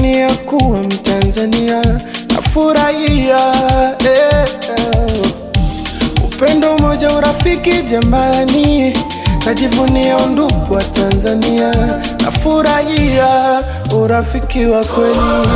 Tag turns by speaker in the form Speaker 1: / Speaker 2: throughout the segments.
Speaker 1: najivunia kuwa Mtanzania, nafurahia eh, eh. Upendo, umoja, urafiki jamani, najivunia undugu wa Tanzania, nafurahia urafiki wa kweli.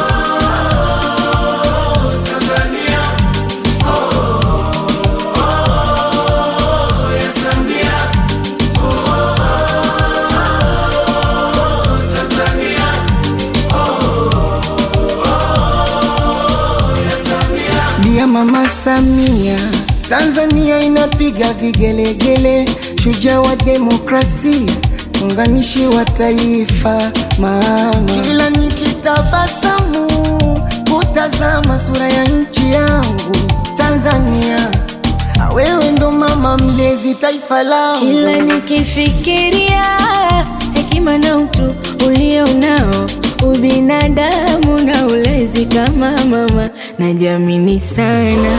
Speaker 1: Dia Mama Samia, Tanzania inapiga vigelegele, shujaa wa demokrasia, unganishi wa taifa. Mama, kila nikitabasamu kutazama sura ya nchi yangu Tanzania, wewe ndo mama mlezi taifa langu.
Speaker 2: Kila nikifikiria hekima na utu ulio nao, ubinadamu na ulezi kama mama, najiamini sana.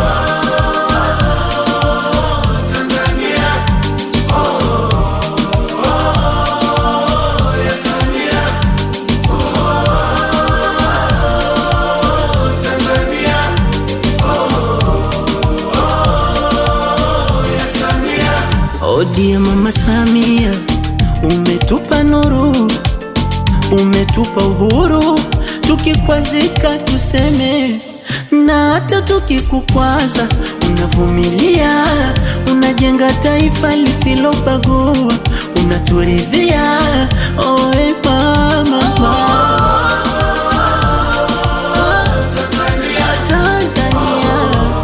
Speaker 3: Odie Mama Samia, umetupa nuru, umetupa uhuru, tukikwazika tuseme, na hata tukikukwaza unavumilia, unajenga taifa lisilobagua, unaturidhia. Oe mama, Tanzania.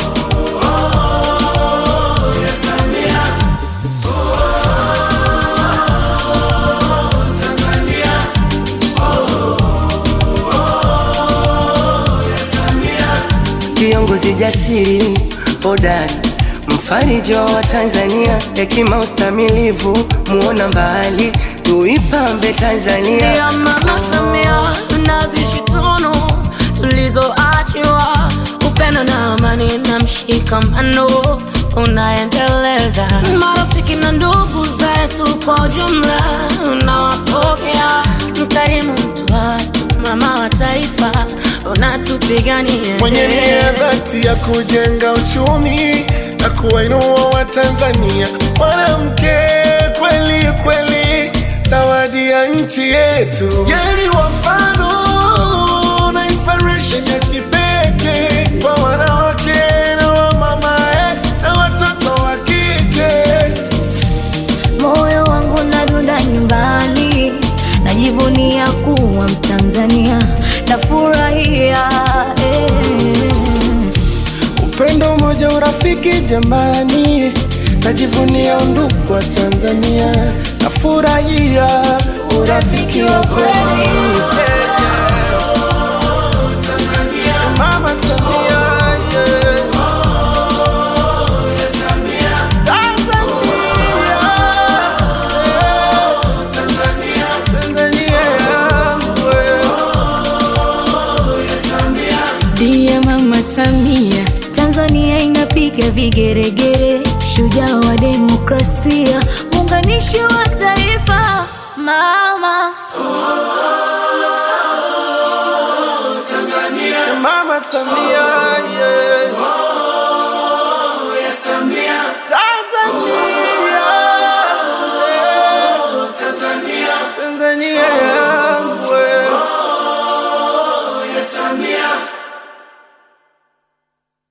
Speaker 4: Kiongozi jasiri hodari, mfariji wa Tanzania, hekima ustamilivu, muona mbali, tuipambe Tanzania.
Speaker 3: ya Mama Samia nazishi tunu tulizoachiwa, upendo na amani na mshikamano unaendeleza. Marafiki na ndugu zetu kwa ujumla unawapokea, mkarimu, mtu watu, mama wa taifa, unatupigania
Speaker 1: mwenye nia dhati ya kujenga uchumi na kuwainua Watanzania. Mwanamke kweli kweli, zawadi ya nchi yetu. Yeye ni wafano na inspiration ya kipekee kwa wanawake na wamama eh, na watoto wa kike.
Speaker 2: Moyo wangu nadunda nyumbani, najivunia kuwa Mtanzania, nafurahia eh.
Speaker 1: Upendo, umoja, urafiki jamani, najivunia undugu wa Tanzania, nafurahia urafiki wa kweli. Mama Samia, yeah. Tanzania, Tanzania yangu, yeah.
Speaker 2: Dia Mama Samia, Tanzania inapiga vigeregere, shujaa wa demokrasia, muunganishi wa taifa, mama
Speaker 1: Mama Samia, yeah.